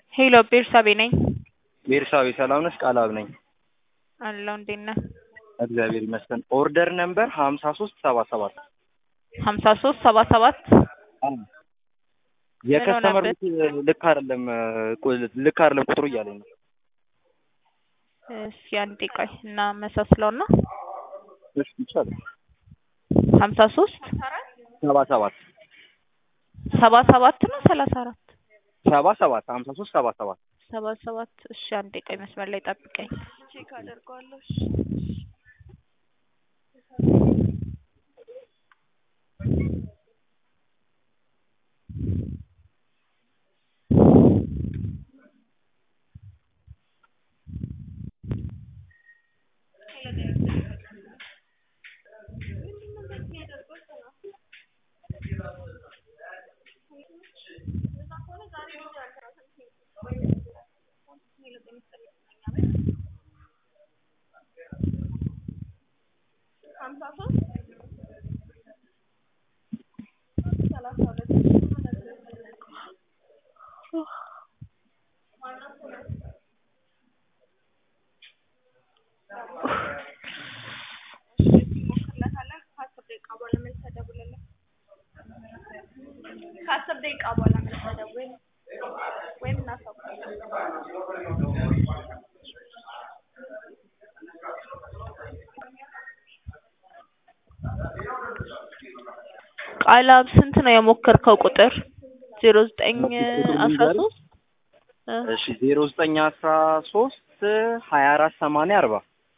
ሄሎ ቤርሳቤ ነኝ። ቤርሳቤ ሰላም ነሽ? ቃላብ ነኝ። አለሁ እንዴት ነህ? እግዚአብሔር ይመስገን። ኦርደር ነምበር ሀምሳ ሶስት ሰባ ሰባት ሀምሳ ሶስት ሰባ ሰባት የከስተመር ሆነበት? ልክ አይደለም ቁ- ልክ አይደለም ቁጥሩ እያለኝ ነው። እስኪ አንዴ ቆይ እናመሳስለውና እሺ ይቻላል። ሀምሳ ሶስት ሰባ ሰባት ሰባ ሰባት ነው ሰላሳ አራት ሰባ ሰባት ሀምሳ ሶስት ሰባ ሰባት ሰባ ሰባት እሺ አንዴ ቆይ መስመር ላይ ጠብቀኝ ቼክ አደርገዋለሁ እሺ ከአስር ደቂቃ በኋላ መልሰህ ደውል ወይም እናሳውቃለን። ቃላብ ስንት ነው የሞከርከው ቁጥር ዜሮ ዘጠኝ አስራ ሶስት እሺ ዜሮ ዘጠኝ አስራ ሶስት ሀያ አራት ሰማንያ አርባ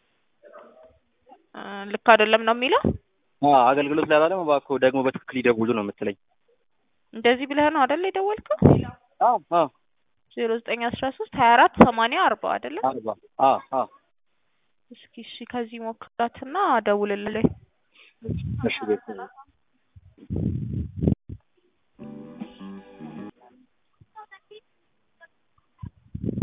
ልክ አይደለም ነው የሚለው አዎ አገልግሎት ላይ አላለም። እባክዎ ደግሞ በትክክል ይደውሉ ነው የምትለኝ። እንደዚህ ብለህ ነው አይደል የደወልከው አዎ አዎ ዜሮ ዘጠኝ አስራ ሶስት ሀያ አራት ሰማንያ አርባ አይደለም አርባ አዎ አዎ እስኪ እሺ ከዚህ ሞክራትና ደውልልኝ እሺ ቤት